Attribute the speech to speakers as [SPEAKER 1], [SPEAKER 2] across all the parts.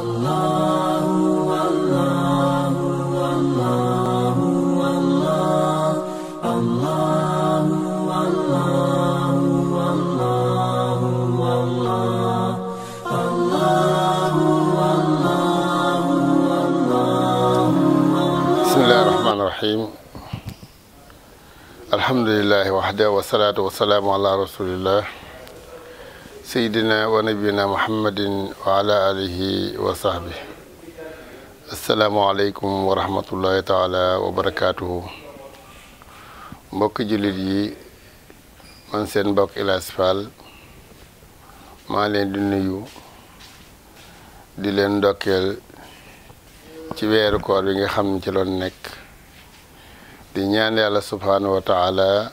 [SPEAKER 1] bismillahi rahmaani rahim alhamdulilahi waxda wasalaatu wasalaamu ala rasulillah sayidina wa nabiyina muhammadin wa ala alihi wa sahbi asalaamualeykum wa rahmatullahi taala wa barakatuhu mbokki jullit yi man seen mbokk Ilaas Fall maa leen di nuyu di leen ndokkeel ci weeru koor bi nga xam ne ci loon nekk di ñaan yàlla subhaanahu wa taala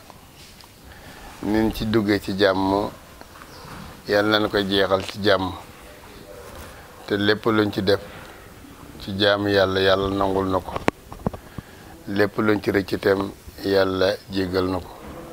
[SPEAKER 1] nin ci duggee ci jàmm yàlla nañ ko jeexal ci jàmm te lépp luñ ci def ci jaamu yàlla yàlla nangul na ko lépp luñ ci rëcc itam yàlla jéggal na ko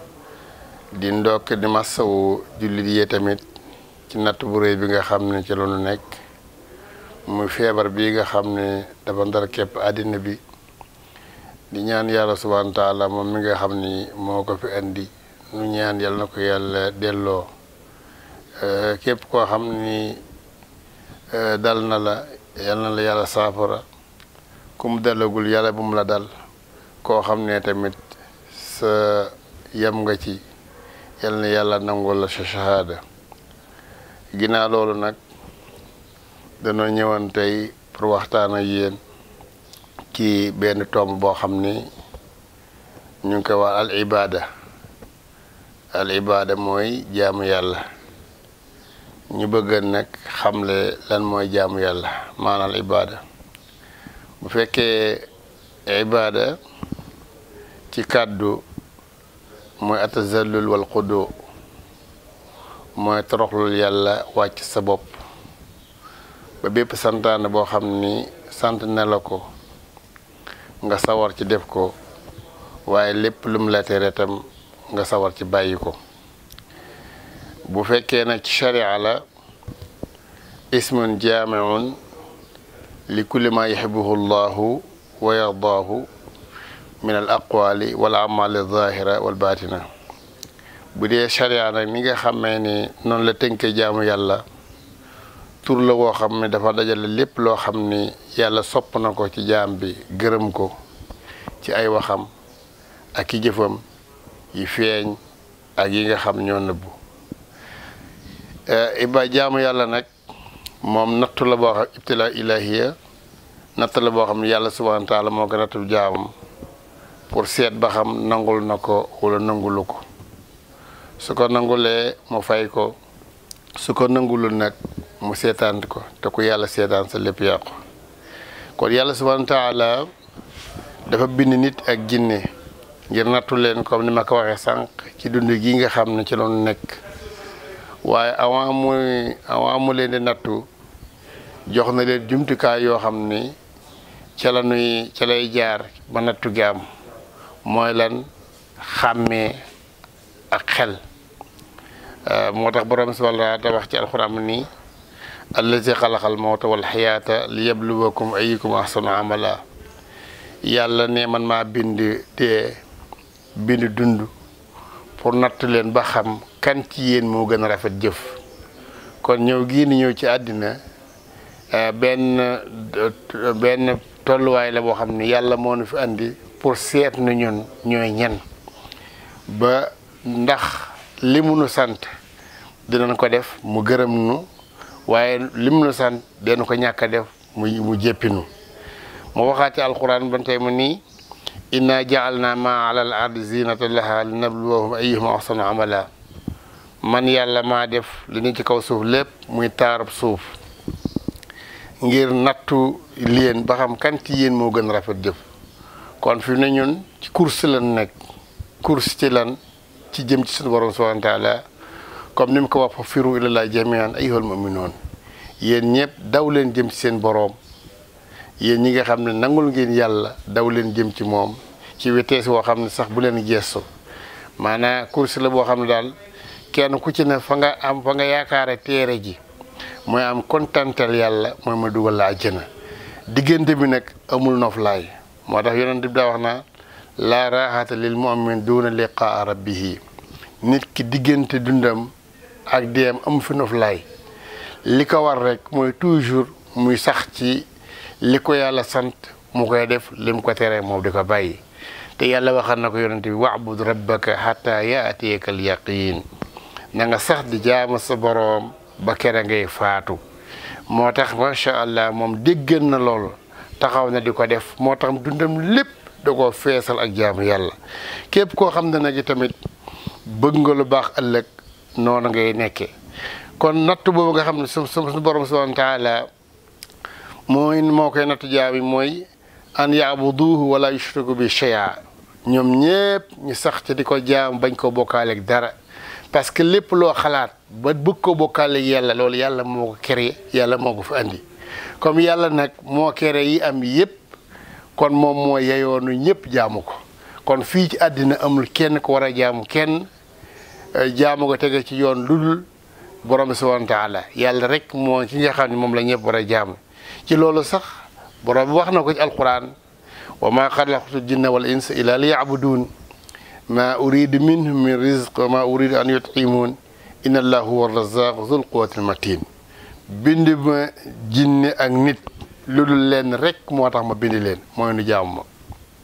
[SPEAKER 1] di ndokk di massawu jullit yi tamit ci natt bu réy bi nga xam ne ci loonu nekk muy feebar bii nga xam ne dafa ndar képp àddina bi di ñaan yàlla subhaanahu wa taala moom mi nga xam ni moo ko fi indi nu ñaan yàlla na ko yàlla delloo képp koo xam ni dal na la yàlla na la yàlla saafara ku mu dalagul yàlla bu mu la dal koo xam ne tamit sa yem nga ci yàlla na yàlla nangul la sa shahada ginnaaw loolu nag danoo ñëwoon tey pour waxtaan ak yéen ci benn tomb boo xam ni ñu ngi koy wax al ibada al ibada mooy jaamu yàlla ñu bëgg nag xamle lan mooy jaamu yàlla maanaam ibada bu fekkee ibada ci kàddu mooy atazallul wal xudu mooy toroxlul yàlla wàcc sa bopp ba bépp santaane boo xam ni sant na la ko nga sawar ci def ko waaye lépp lu mu la tere tam nga sawar ci bàyyi ko bu fekkee nag ci sharia la ismun jaamiun li kulli ma yuhibbuhu llahu wa yardaahu min al aqwali wal amali zahira wal batina bu dee sharia nag ni nga xamee ni noonu la tënkee jaamu yàlla tur la woo xam ne dafa dajale lépp loo xam ni yàlla sopp na ko ci jaam bi gërëm ko ci ay waxam ak i jëfam yi feeñ ak yi nga xam ñoo nëbbu iba jaamu yàlla nag moom nattu la boo xam ibtila ilahiya natt la boo xam ne yàlla subhanahu wa taala moo ko nattu jaamam pour seet ba xam nangul na ko wala nangulu ko su ko nangulee mu fay ko su ko nangulul nag mu seetaan ko te ku yàlla seetaan sa lépp yàqu kon yàlla subhanahu wa taala dafa bind nit ak jinne ngir nattu leen comme ni ma ko waxee sànq ci dund gi nga xam ne ci loonu nekk waaye avant muy avant mu leen di nattu jox na leen jumtukaay yoo xam ni ca la nuy ca lay jaar ba nattu gi am mooy lan xàmmee ak xel moo tax borom subhanahu wa taala wax ci alxuraan nii allazi xalaqal mawta wal xayaata li yabluwakum ayyukum ahsanu amala yàlla ne man maa bind dee bind dund pour natt leen ba xam kan ci yéen moo gën a rafet jëf kon ñëw gii ni ñëw ci àddina benn benn tolluwaay la boo xam ne yàlla moo nu fi andi pour seet na ñun ñooy ñen ba ndax li mu nu sant dinañ ko def mu gërëm nu waaye lim nu sant den ko ñàkk a def mu mu jéppinu mu waxaat ci alquran ban tey mu nii inna jaalna ma ala al ardi zinata laha li nabluwahum ayyuhum ahsanu amala man yàlla maa def li ni ci kaw suuf lépp muy taarab suuf ngir nattu leen ba xam kan ci yéen moo gën rafet jëf kon fi ne ñun ci course lan nekk course ci lan ci jëm ci suñu borom subhanahu wa taala comme ni mu ko wax fa firu ilallah jamian ayyuhal mu'minun yéen ñëpp daw leen jëm ci seen boroom yéen ñi nga xam ne nangul ngeen yàlla daw leen jëm ci moom ci witees woo xam ne sax bu leen gestu maanaam course la boo xam ne daal kenn ku ci ne fa nga am fa nga yaakaare teere ji mooy am kontantal yàlla mooy ma dugal la àjjana diggante bi nag amul noflaay moo tax yonent bi daa wax naa laa raaxata lil mu'min duuna liqaa rabbihi nit ki diggante dundam ak deem amu fi noflaay li ko war rek mooy toujours muy sax ci li ko yàlla sant mu koy def lim ko tere moom di ko bàyyi te yàlla waxal na ko yonent bi wa'bud rabbaka xataa yaatiyaka al yaqiin na nga sax di jaama sa boroom ba kere ngay faatu moo tax macha allah moom déggan na loolu taxaw na di ko def moo tax dundam lépp da koo feesal ak jaamu yàlla képp koo xam ne nag tamit bëgg nga lu baax ëllëg noonu ngay nekkee kon natt boobu nga xam ne su su borom subhanahu wa taala mooy moo koy natt jaam yi mooy an yaabuduhu wala yushriku bi shay'a ñoom ñépp ñu sax ci di ko jaam bañ ko bokkaaleeg dara parce que lépp loo xalaat ba bëgg ko bokkaaleeg yàlla loolu yàlla moo ko créé yàlla moo ko fi andi comme yàlla nag moo créé yi am yépp kon moom moo yeyoonu ñëpp jaamu ko kon fii ci àddina amul kenn ko war a jaamu kenn jaamu ko tege ci yoon ludul borom bi subhanahu wa taala yàlla rek moo ci nga xam ne moom la ñëpp war a jaamu ci loolu sax borom bi wax na ko ci alquran wa ma xalaqtu jinna wal insa illa li yabudun ma uridu minhum min rizq wa ma uridu an yut'imun inna allah huwa razaq zul quwwati al matin bind ma jinne ak nit lu dul leen rek moo tax ma bind leen mooy nu jaamu ma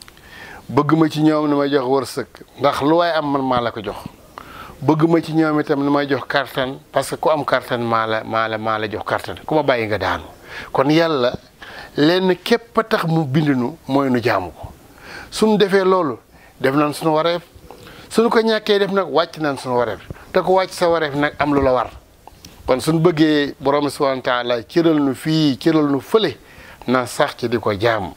[SPEAKER 1] bëgg ma ci ñoom ni may jox wërsëg ndax lu waaye am man maa la ko jox bëgg ma ci ñoom itam ni may jox kartan parce que ku am kartan maa la maa la maa la jox kartan ku ma bàyyi nga daanu kon yàlla lenn képp a tax mu bind nu mooy nu jaamu ko suñu defee loolu def nañ suñu wareef suñu ko ñàkkee def nag wàcc nañ suñu wareef te ko wàcc sa wareef nag am lu la war kon suñu bëggee borom subhanahu wa taala cëral nu fii cëral nu fële na sax ci di ko jaamu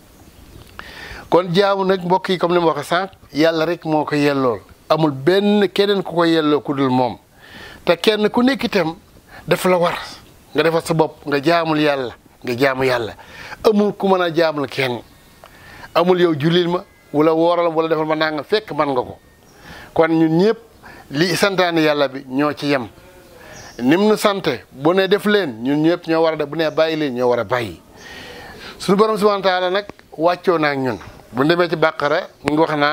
[SPEAKER 1] kon jaamu nag mbokk yi comme ni ma waxee sànq yàlla rek moo ko yellool amul benn keneen ku ko yelloo ku dul moom te kenn ku nekk itam dafa la war nga defal sa bopp nga jaamul yàlla nga jaamu yàlla amul ku mën a jaamul kenn amul yow julil ma wala wooral wala defal ma nanga fekk man nga ko kon ñun ñëpp li santaane yàlla bi ñoo ci yem nim nu sante bu ne def leen ñun ñëpp ñoo war a def bu ne bàyyi leen ñoo war a bàyyi suñu borom subhanahu wa taala nag wàccoo naa ak ñun bu demee ci bàqara mu ngi wax naa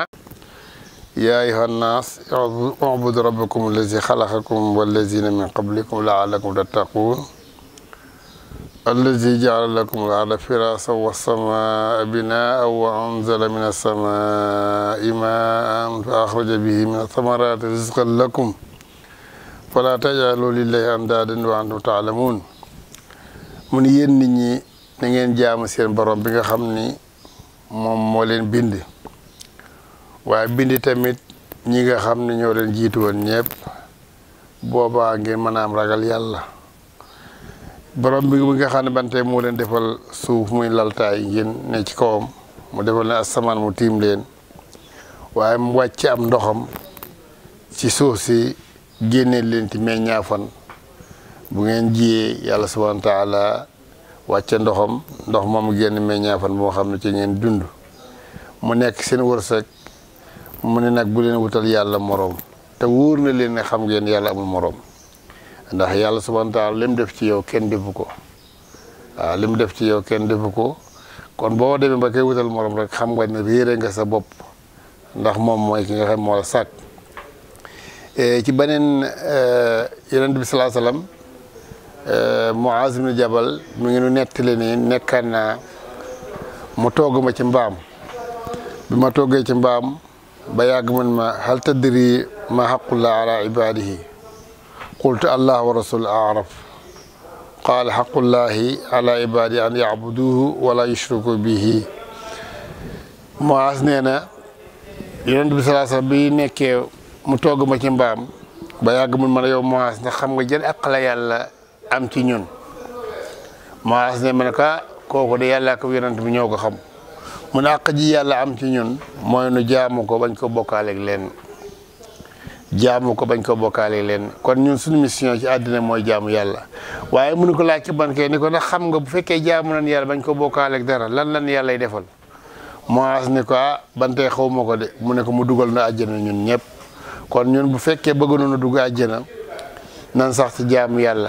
[SPEAKER 1] yaa ayuha nnaas ubudu rabbakum allazi xalaqakum wallazina min qablikum laalakum tattaquun allazi jaala lakum al arda firasa wassamaa binaa wa anzala min alsamaai maan fa axraja bihi min athamarati rizqan lakum fala tajalu lillahi andaadan wa antum taalamuun mun yéen nit ñi na ngeen jaamu seen borom bi nga xam ni moom moo leen bind waaye bind tamit ñi nga xam ne ñoo leen jiitu woon ñëpp boobaa ngeen mën a am ragal yàlla borom bi nga xam ne bante moo leen defal suuf muy laltaay ngeen ne ci kawam mu defal ne asamaan mu tiim leen waaye mu wàcc am ndoxam ci suuf si génnee leen ci meññaafan bu ngeen jiyee yàlla subhanahu wa taala wàcce ndoxam ndox moom génn meññaafan boo xam ne ci ngeen dund mu nekk seen wërsëg mu ne nag bu leen wutal yàlla moroom te wóor na leen ne xam ngeen yàlla amul moroom ndax yàlla subhanahu wa taala li mu def ci yow kenn defu ko waaw li mu def ci yow kenn defu ko kon boo demee ba koy wutal moroom rek xam nga ne réere nga sa bopp ndax moom mooy ki nga xam moo la sàkk ci beneen yonent bi salaa salaam Muaz ibn Jabal mi ngi nu nettali ni nekkaan naa mu togg ma ci mbaam bi ma toggee ci mbaam ba yàgg man ma hal tadri ma xaqullah ala ibadihi qultu allah wa rasul araf qaala xaqullahi ala ibadihi an yacbuduhu wala yushriku bihi Muaz nee na yonent bi salaa salaam bi nekkee mu togg ma ci mbaam ba yàgg mun ma ne yow Muaz ndax xam nga jël ak la yàlla am ci ñun Muaz ne ma ne ka kooku de yàlla ak yonent bi ñoo ko xam mu ne àq ji yàlla am ci ñun mooy nu jaamu ko bañ ko bokkaaleeg leen jaamu ko bañ ko bokkaaleeg leen kon ñun suñu mission ci àddina mooy jaamu yàlla waaye mënu ko laaj ci ban kay ni ko ndax xam nga bu fekkee jaamu nañ yàlla bañ ko bokkaaleeg dara lan lan yàlla lay defal Muaz ni ko ah bantee xaw ma ko de mu ne ko mu dugal na àjjana ñun ñëpp kon ñun bu fekkee bëgg nañu dugg àjjana nan sax ci jaamu yàlla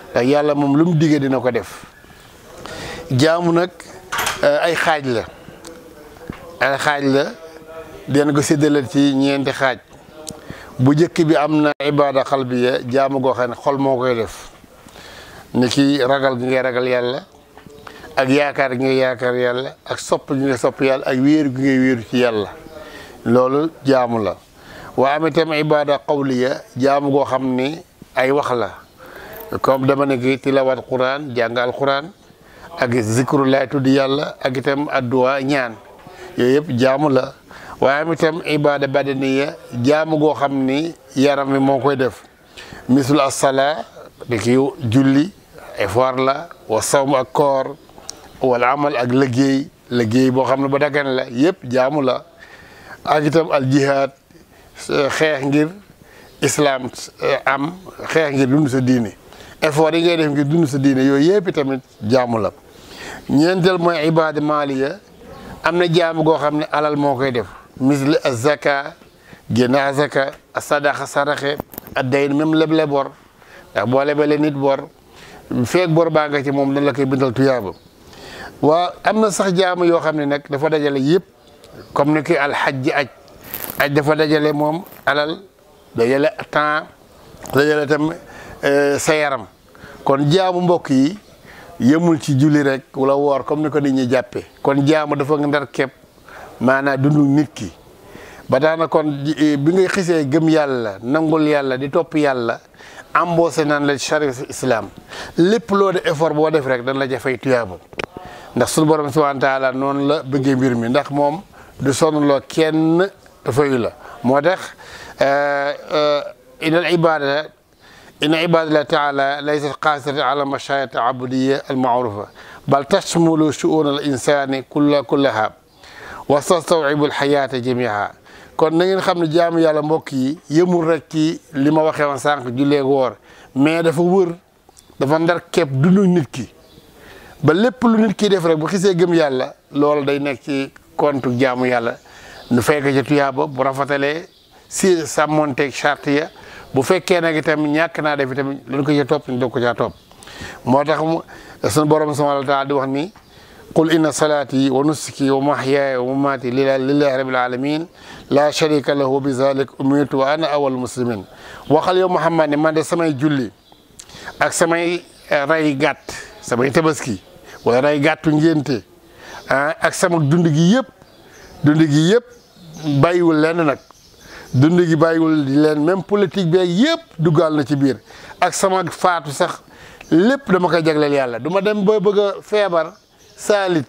[SPEAKER 1] ndax yàlla moom lu mu diggee dina ko def jaamu nag ay xaaj la ay xaaj la den ko séddale ci ñeenti xaaj bu njëkk bi am na ibaada xalbiya jaamu goo xam ne xol moo koy def ni ki ragal gi ngay ragal yàlla ak yaakaar gi ngay yaakaar yàlla ak sopp gi ngay sopp yàlla ak wéeru gi ngay wéeru ci yàlla loolu jaamu la waa am itam ibaada qawliya jaamu goo xam ni ay wax la comme dama ne ki tilawat quran jàng al quran ak zikrullahi tudd yàlla ak itam adduwa ñaan yooyu yëpp jaamu la waaye am itam ibaada badaniya jaamu goo xam ni yaram wi moo koy def misul asala di ki julli effort la wa sawm ak koor wala amal ak liggéey liggéey boo xam ne ba dagan la yëpp jaamu la ak itam al jihaad xeex ngir islam am xeex ngir dund sa diine effort yi ngay def ngir dund sa diine yooyu yëpp tamit jaamu la ñeenteel mooy ibaada maaliya am na jaamu goo xam ne alal moo koy def misli azaka génn azaka sadaxa saraxe addayn même leble bor ndax boo lebele nit bor feeg bor baa nga ci moom dañ la koy bindal tuyaaba waa am na sax jaamu yoo xam ne nag dafa dajale yëpp comme ni ki alxajji aj aj dafa dajale moom alal dajale temps dajale tam sa yaram kon jaamu mbokk yi yëmul ci julli rek wala woor comme ni ko nit ñi jàppe kon jaamu dafa nga ndar képp maanaam dundu nit ki ba tax na kon bi ngay xisee gëm yàlla nangul yàlla di topp yàlla embauché naan la charia islam lépp loo de effort boo def rek dañ la jafay tuyaaba ndax suñu borom subhanahu wa taala noonu la bëggee mbir mi ndax moom du sonnloo kenn fayu la moo tax inal ibada inna ibadallah taala laysat qaasiratan ala mashayat abudiya almaarufa bal tashmulu shu'un al insani kulla kullaha wa tastawibu alxayata jamiha kon na ngeen xam ne jaamu yàlla mbokk yi yëmul rek ci li ma waxee woon sànq jullee woor mais dafa wër dafa ndar képp dundu nit ki ba lépp lu nit ki def rek bu xisee gëm yàlla loolu day nekk ci compte jaamu yàlla nu fekk ci tuyaaba bu rafetalee si sàmmonteeg charte ya bu fekkee nag itam ñàkk naa def itam lu ko ca topp ñu doog ko caa topp moo tax mu sunu borom subhanahu wa taala di wax ni qul inna salaati wa nusuki wa mahyaaya wa mamaati lillahi rabbil alamin la sharika lahu bi zalik umirtu wa ana awal muslimin waxal yow Muhammad ne man de samay julli ak samay ray gàtt samay tabaski wala ray gàttu ngénte ah ak sama dund gi yëpp dund gi yëpp bàyyiwul lenn nag dund gi bàyyiwul di leen même politique beeg yëpp duggaal na ci biir ak sama faatu sax lépp dama koy jagleel yàlla du ma dem ba bëgg a feebar saalit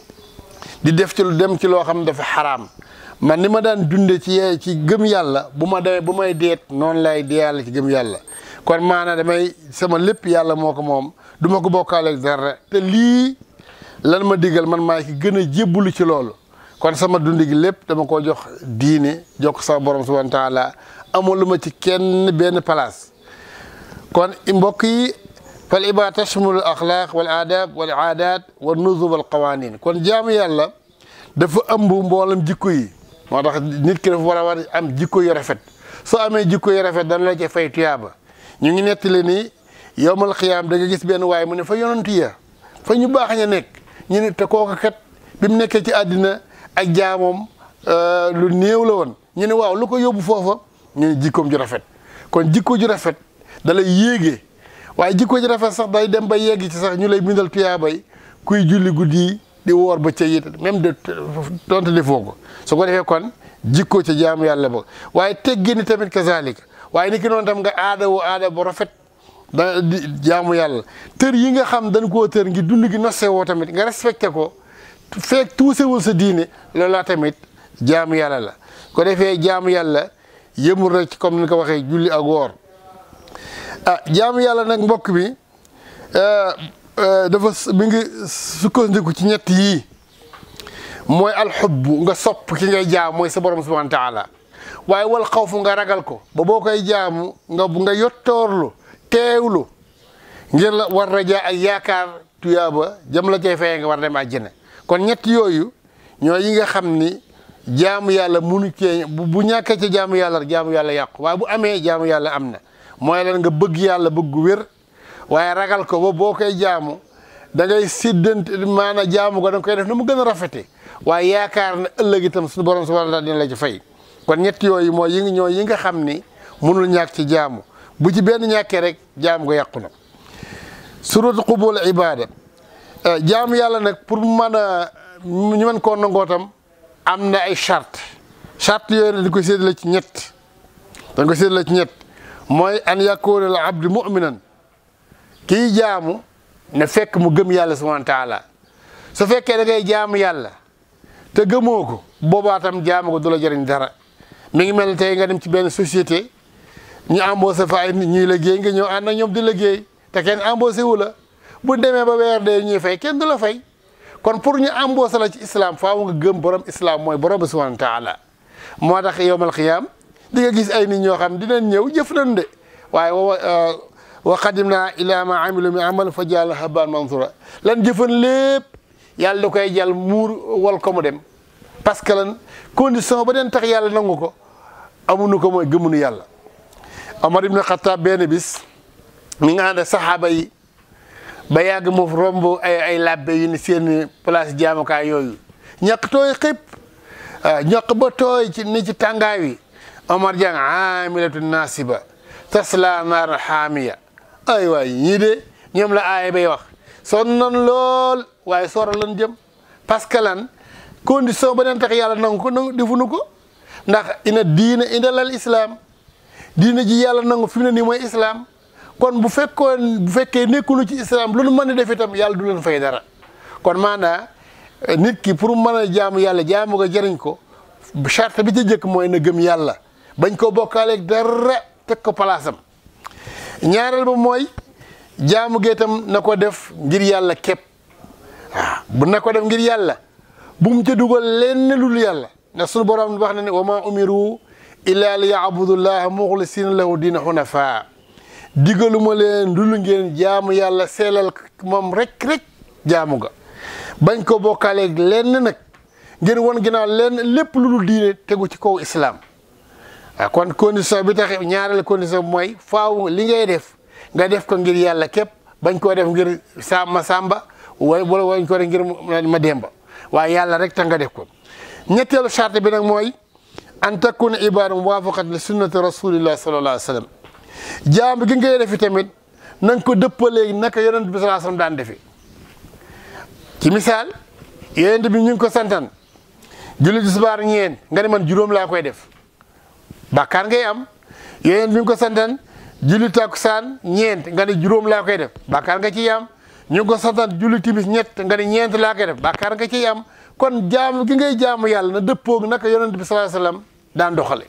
[SPEAKER 1] di def ci lu dem ci loo xam ne dafa xaraam man ni ma daan dunde ci ci gëm yàlla bu ma demee bu may deet noonu lay dee yàlla ci gëm yàlla kon maanaam damay sama lépp yàlla moo ko moom du ma ko bokkaaleeg dara te lii lan ma digal man maa ki gën a jébbalu ci loolu kon sama dund gi lépp dama ko jox diine jox ko sama borom subhanahu wa taala amul lu ma ci kenn benn place kon mbokk yi fal ibaada tashmulu al axlaaq wal aadab wal aadaat wal nuzub wal qawanin kon jaamu yàlla dafa ëmb mboolam jikko yi moo tax nit ki dafa war a war am jikko yu rafet soo amee jikko yu rafet dana la ci fay tuyaaba ñu ngi nettali ni yowmal xiyaam da nga gis benn waaye mu ne fa yonantu ya fa ñu baax ña nekk ñu ne te kooku kat bi mu nekkee ci àddina ak jaamoom lu néew la woon ñu ne waaw lu ko yóbbu foofa ñu ne jikkoom ju rafet kon jikko ju rafet da lay yéegee waaye jikko ju rafet sax day dem ba yegg ci sax ñu lay bindal tuyaabay kuy julli guddi di woor ba ca it même de donte defoo ko su ko defee kon jikko ca jaamu yàlla ba waaye teggini tamit kazalika waaye ni ki noonu tam nga aada woo aada bu rafet da di jaamu yàlla tër yi nga xam dañ koo tër ngi dund gi nosse woo tamit nga respecté ko feek tuusewul sa diine loolu laa tamit jaamu yàlla la ko defee jaamu yàlla yëmul rek comme ni ko waxee julli ak woor ah jaamu yàlla nag mbokk bi dafa mi ngi sukkandiku ci ñett yii mooy alxubbu nga sopp ki ngay jaam mooy sa borom subhanahu wa taala waaye wal xawfu nga ragal ko ba boo koy jaamu nga nga yottoorlu teewlu ngir la war rajaa ak yaakaar tuyaaba jëm la cay fayee nga war dem àjjana kon ñett yooyu ñoo yi nga xam ni jaamu yàlla munu cee bu ñàkkee ci jaamu yàlla jaamu yàlla yàqu waaye bu amee jaamu yàlla am na mooy lan nga bëgg yàlla bëgg gu wér waaye ragal ko ba boo koy jaamu da ngay siddante maanaam jaamu ko da nga koy def na mu gën a rafete waaye yaakaar na ëllëg itam suñu borom subhanahu wa taala dina la ci fay kon ñett yooyu mooy yi ñoo yi nga xam ni mënul ñàkk ci jaamu bu ci benn ñàkkee rek jaamu ko yàqu na suratu qubul ibada jaamu yàlla nag pour mu mën a ñu mën koo nangoo tam am na ay charte charte yooyu nag dañ koy séddale ci ñett dañ koy séddale ci ñett mooy an yakuna al abdu muminan kii jaamu ne fekk mu gëm yàlla subhanahu wa taala su fekkee da ngay jaamu yàlla te gëmoo ko boobaa tam jaamu ko du la jëriñ dara mi ngi mel ne tey nga dem ci benn société ñu embauché fa ay nit ñuy liggéey nga ñëw ànd ak ñoom di liggéey te kenn embauché wu la bu demee ba weer dee ñuy fay kenn du la fay kon pour ñu embauché la ci islam faaw nga gëm borom islam mooy borom bi subhanahu wa taala moo tax yowmal xiyaam di nga gis ay nit ñoo xam dinañ ñëw jëf nañ de waaye wa wa qadimna ila ma amilu min amal fa jàll habaan mansura lan jëfan lépp yàlla da koy jàll muur wal ko mu dem parce que lan condition ba den tax yàlla nangu ko amuñu ko mooy gëmunu yàlla Omar ibn Xattaab benn bis mi nga ànd saxaaba yi ba yàgg mu romb ay ay labbe yu ni seen place jaamukaay yooyu ñàkk tooy xëpp ñàkk ba tooy ci ni ci tàngaay wi Omar jàng aamilatu naasiba tasla naar xaamiya ay waay ñii de ñoom la aaya bay wax sonn nan lool waaye soora lan jëm parce que lan condition ba neen tax yàlla nangu ko nangu defuñu ko ndax ina diina ina lal islam diina ji yàlla nangu fi mu ne nii mooy islam kon bu fekkoon bu fekkee nekkunu ci islam lu nu mën a def itam yàlla du leen fay dara kon maanaa nit ki pour mën a jaamu yàlla jaamu ko jëriñ ko charte bi ci jëkk mooy na gëm yàlla bañ ko bokkaaleeg dara teg ko palaasam ñaareel ba mooy jaamu gi itam na ko def ngir yàlla képp waaw bu na ko def ngir yàlla bu mu ca dugal lenn lul yàlla ndax sunu borom wax na ne wa ma umiru illa li yaabudullaha muxlisina lahu diina xunafa digaluma leen dul ngeen jaamu yàlla seelal moom rek rek jaamu ga bañ ko bokkaaleeg lenn nag ngeen won ginnaaw lenn lépp lu dul diine tegu ci kaw islam waaw kon condition bi tax ñaareel condition bi mooy faaw li ngay def nga def ko ngir yàlla képp bañ koo def ngir sàmma sàmba wala wala wañ ko def ngir ma demba waaye yàlla rek tax nga def ko ñetteelu charte bi nag mooy an takuna ibada muwafaqat li sunnati rasulillah sallallahu alayhi wa sallam jaam gi ngay defi tamit na nga ko dëppalee naka yonent bi sallallahu alayhi wa sallam daan defi ci misaal yonent bi ñu ngi ko santan julli tisbaar ñeen nga ne man juróom laa koy def bàkkaar ngay am yonent bi ñu ko santan julli takkusaan ñeent nga ne juróom laa koy def bàkkaar nga ciy am ñu ngi ko santan julli timis ñett nga ne ñeent laa koy def bàkkaar nga ciy am kon jaamu gi ngay jaamu yàlla na dëppoog naka yonent bi sallallahu alayhi wasallam daan doxale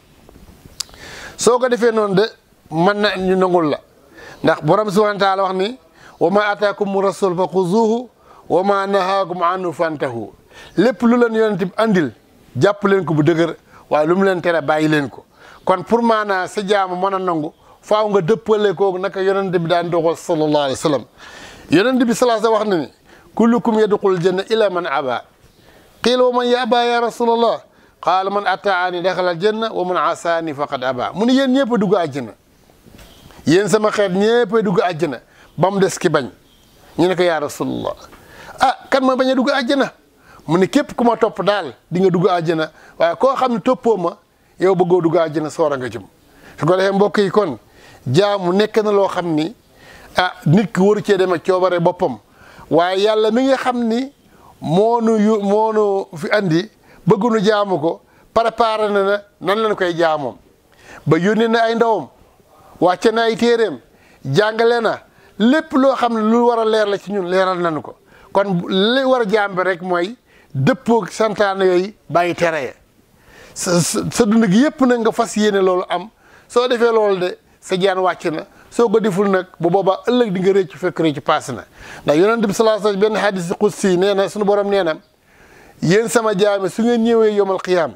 [SPEAKER 1] soo ko defee noonu de mën na ñu nangul la ndax borom subhanahu wa taala wax ni wa ma ataakum rasul fa xuzuhu wa ma nahaakum anhu fantahu lépp lu leen yonent bi andil jàpp leen ko bu dëgër waaye lu mu leen tere bàyyi leen ko kon pour maanaa sa jaamu mën a nangu faaw nga dëppale kooku naka yonent bi daan doxal sallallahu alayhi wa sallam yonent bi sallallahu alayhi wa sallam wax na ni kullukum yadxulul janna ila man aba qiila wa man yaba ya rasulallah qaala man ataani daxalal janna wa man asaani faqad aba mu ni yéen ñëpp a dugg àjjana yéen sama xeet ñëpp a dugg àjjana ba mu des ki bañ ñu ne ko yaa rasulallah ah kan ma bañ a dugg àjjana mu ne képp ku ma topp daal di nga dugg àjjana waaye koo xam ne toppoo ma yow bëggoo dugg àjjana soora nga jëm su ko defee mbokk yi kon jaamu nekk na loo xam ni ah nit ki waru cee demee coobare boppam waaye yàlla mi nga xam ni moonu yu moonu fi andi bëggunu jaamu ko préparé na na nan lañ koy jaamoom ba yónnee na ay ndawam wàcce na ay téeréem jàngale na lépp loo xam ne lu war a leer la ci ñun leeral nañu ko kon li war a jaam bi rek mooy dëppoo santaane yooyu bàyyi tere ya sa sa dund gi yëpp nag nga fas yéene loolu am soo defee loolu de sa jaan wàcc na soo ko deful nag bu boobaa ëllëg di nga rëcc fekk rëcc paas na ndax yonent bi sallallahu alayhi wasallam benn hadis qudsi nee na suñu borom nee na yéen sama jaame su ngeen ñëwee yomal xiyaam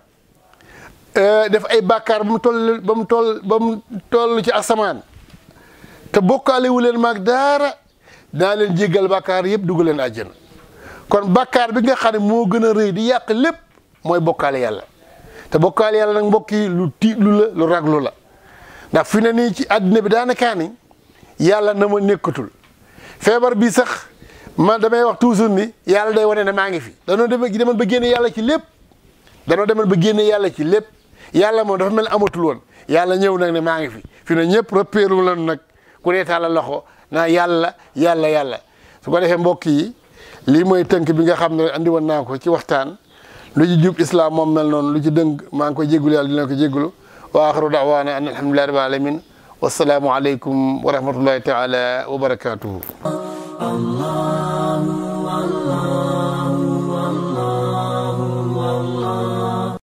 [SPEAKER 1] def ay bàkkaar ba mu toll ba mu toll ba mu toll ci asamaan te bokkaale wu leen maag daara dinaa leen jéggal bàkkaar yëpp dugg leen àjjana kon bàkkaar bi nga xam ne moo gën a rëy di yàq lépp mooy bokkaale yàlla te bokkaale yàlla nag mbokk yi lu tiitlu la lu raglu la ndax fi ne nii ci àddina bi daanakaa ni yàlla na ma nekkatul
[SPEAKER 2] feebar bi sax man damay wax toujours ni yàlla day wane ne maa ngi fi danoo dem demoon ba génne yàlla ci lépp danoo demoon ba génne yàlla ci lépp yàlla moom dafa mel amatul woon yàlla ñëw nag ne maa ngi fi fi ne ñëpp repéeru lan nag ku ne tàllal loxo naa yàlla yàlla yàlla su ko defee mbokk yi lii mooy tënk bi nga xam ne andi woon naa ko ci waxtaan lu ci jub islam moom mel noonu lu ci dëng maa ngi koy jégalu yàlla dina ko jégalu wa axiru daawaana an alhamdulillahi rabbil alamin wasalaamu aleykum wa rahmatullahi taala wa barakatuhu
[SPEAKER 3] Allah